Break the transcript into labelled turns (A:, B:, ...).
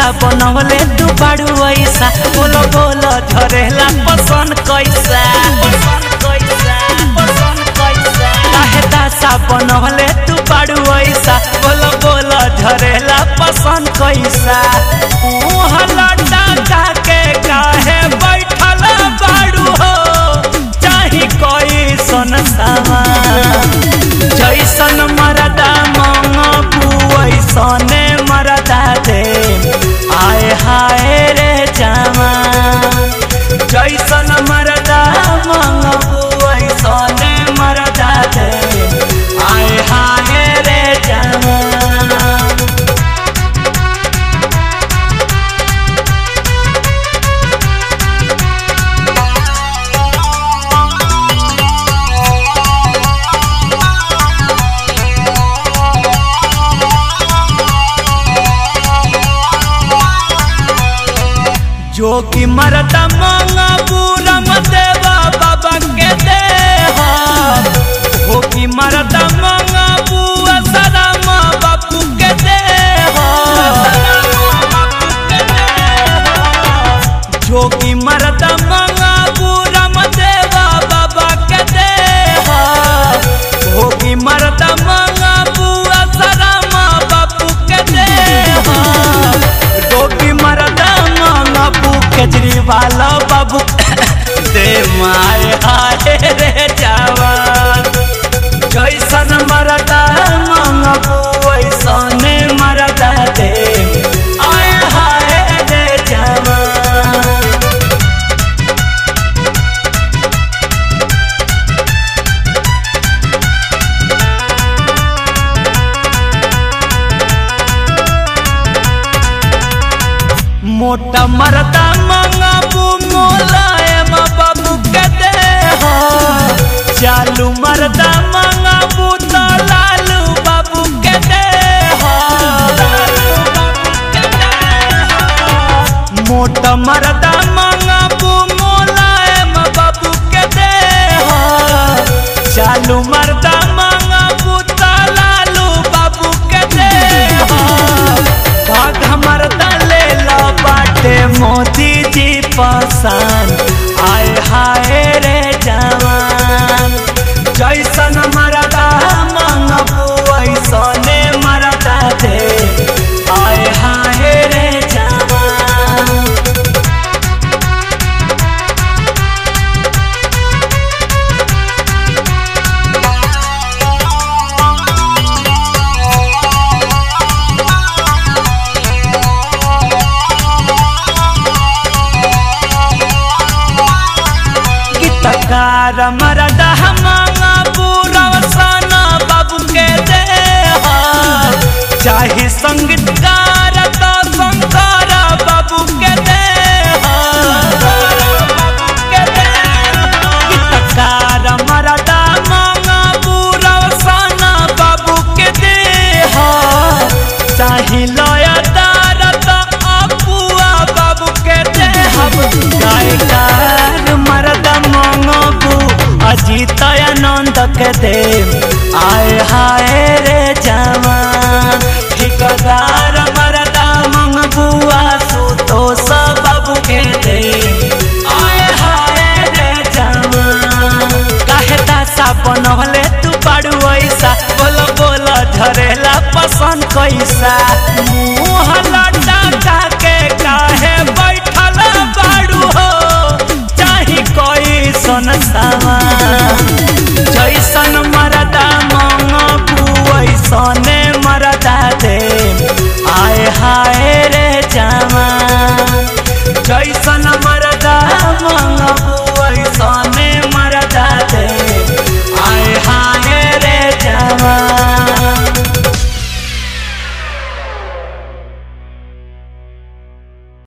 A: बनवले तू बाड़ू ऐसा बोलो बोलो झरेला पसंद कैसा पसंद कैसा पसंद कैसा काहे दासा बनवले तू बाड़ू ऐसा बोलो बोलो झरेला पसंद कैसा मुँह लटा के काहे बैठल बाड़ू हो चाही कोई सन सामान जैसन मरदा मंगबू वैसने मरदा दे आए हाय रे जामा जैसन मरदा मंगबू वैसने मरदा दे आए हाय रे जामा जोगी मरदा मांगा पूरम देवा बाबा के दे जोगी मरदा मांगा बुआ सदाम बापू के दे जोगी मरदा मांगा पूरम देवा बाबा के दे जोगी मरदा मांगा बुआ सदाम बापू के दे जोगी मरदा मांगा बू केजरीवाल बाबू दे माए हाय रे जवान जैसन मरदा मांगबू वैसने मरदा दे आए हाय रे जवान मोटा मरदा मंगाबू मोलायम बाबू के दे हो चालू मरदा मंगाबू तो लालू बाबू के दे हो मोटा मरदा मंगाबू मोलायम बाबू के दे हो चालू मरदा मंगाबू तो लालू बाबू के दे हो भाग मरदा ले ला बाटे मोदी जी पसंद आय हाय रे जवान जैसन मरदा मंगबू ऐसने मरदा दे आय हाय रे जवान गीतकार मरदा मांगा पूरा सना बाबू के दे हो चाहे संगीतकार तो शंकर बाबू के दे हो गीतकार मरदा मांगा पूरा सना बाबू के दे हो चाहे लयदार तो अपुआ बाबू के दे हम गायकार मरदा मंगबू अजीत आनंद के दे आय हाय रे जवान ठिकदार मरदा मंगबू आसु तो सब बाबू के दे आय हाय रे जवान काहे दासा बनवले तू बाड़ू ऐसा बोल बोल झरेला पसंद कैसा मुँह लटा के काहे बैठल बाड़ू हो चाही कोई सन सामान जैसन मरदा मंगबू ऐसने मरदा दे आय हाय रे जवान जैसन